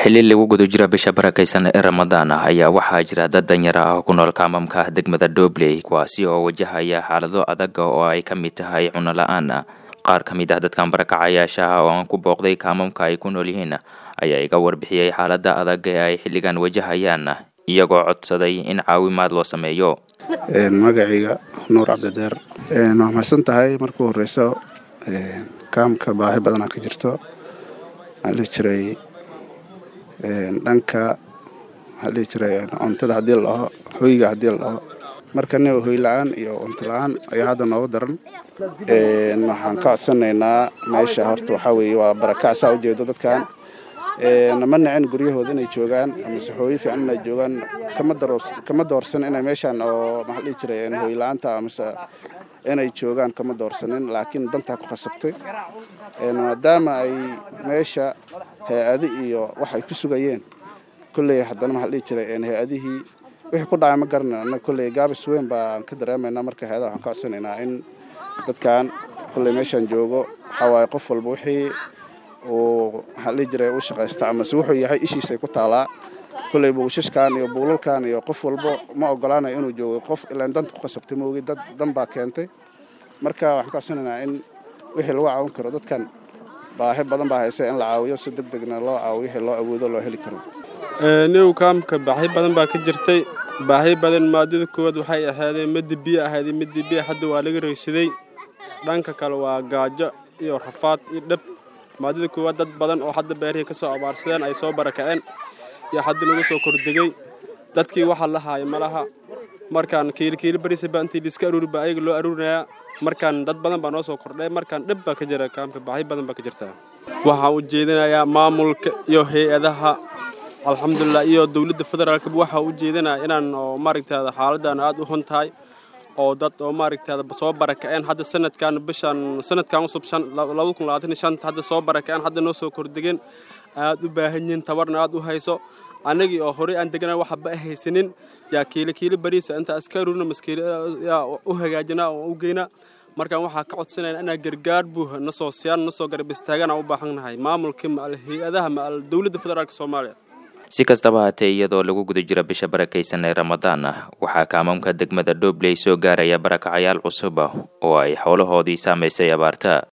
xili lagu guda jira bisha barakaysan ee ramadaan ah ayaa waxaa jira dad danyar ah oo ku nool kaamamka degmada doobley kuwaasi oo wajahaya xaalado adaga oo ay ka mid tahay cuno la-aan qaar ka mid ah dadkan barakacayaasha ah oo aan ku booqday kaamamka ay ku nool yihiin ayaa iga warbixiyey xaalada adag ee ay xilligan wajahayaan iyagoo codsaday in caawimaad loo sameeyo magacayga nuur cabdideer waa mahadsan tahay markuu horeyso kaamka baahi badanaa ka jirto waxaa dhihi jiray dhanka waxaa dhihi jiray cuntada haddii la dhaho hoyga haddii la dhaho marka nin hoy la-aan iyo cunto la-aan ayaa hadda nooga daran waxaan ka codsanaynaa meesha horta waxaa weeye waa barakac saa ujeedo dadkan nama nacin guryahooda inay joogaan amase hooyo fiican inay joogaan kama doorsan inay meeshaan oo maxaa dhihi jiray hoy la-aanta amase inay joogaan kama doorsanin laakiin dantaa ku khasabtay maadaama ay meesha hay-adi iyo wax ay ku sugayeen kolley haddana maxaa dhihi jiray hay-adihii wixii ku dhacay ma garanay annaga kolley gaabis weyn baan ka dareemaynaa marka hay-adaha waxaan ka codsanaynaa in dadkan kolley meeshaan joogo waxaa waaye qof walba wixii uu maxaa dhihi jiray u shaqaysta amase wuxuu yahay ishiisay ku taalaa kolley buushashkan iyo buulalkan iyo qof walba ma ogolaanayo inuu joogo qof ilaan danta ku qasabtay moogi dad dan baa keentay marka waxaan ka codsanaynaa in wixii lagu caawin karo dadkan baahi badan baa haysa in la caawiyo si deg degna loo caawiyo wixii loo awoodo loo heli karo niw kaamka baahi badan baa ka jirtay baahi badan maadada koowaad waxay ahaadeen midda biyo ahayd midda biyo hadda waa laga reysaday dhanka kale waa gaajo iyo rafaad iyo dhab maadada koowaad dad badan oo hadda beerihii ka soo abaarsadeen ay soo barakaceen iyo hadda nagu soo kordegey dadkii waxa la haaya malaha markaan kiilikiili barisaba intii liiska aruuri baa ayaga loo aruurinayaa markaan dad badan baa noo soo kordhay markaan dhib baa ka jira kaamka baahi badan baa ka jirtaa waxaan u jeedinayaa maamulka iyo hay-adaha alxamdulilah iyo dowladda federaalka waxaa u jeedinaya inaan oo maaragtaada xaaladan aad u hun tahay oo dad oo maaragtaada soo barakaceen hadda sanadkan bishan sanadkan cusub labada kun labaatan iyo shanta hadda soo barakaceen hadda noo soo kordhegeen aad u baahan yihiin tabarna aad u hayso annagii oo horey aan degana waxba haysanin yaa kiilo kiilo bariisa intaa iska aruurina maskiilo yaa u hagaajinaa oo u geynaa markaan waxaa ka codsanayna inaa gargaar buuha na soo siyaan na soo garab istaagaan aan u baahannahay maamulkii maal hay-adaha maal dowladda federaalka soomaaliya si kastaba haatee iyadoo lagu guda jira bisha barakaysan ee ramadaan ah waxaa kaamamka degmada doobley soo gaaraya barakacayaal cusub ah oo ay xoolahoodii saamaysay abaarta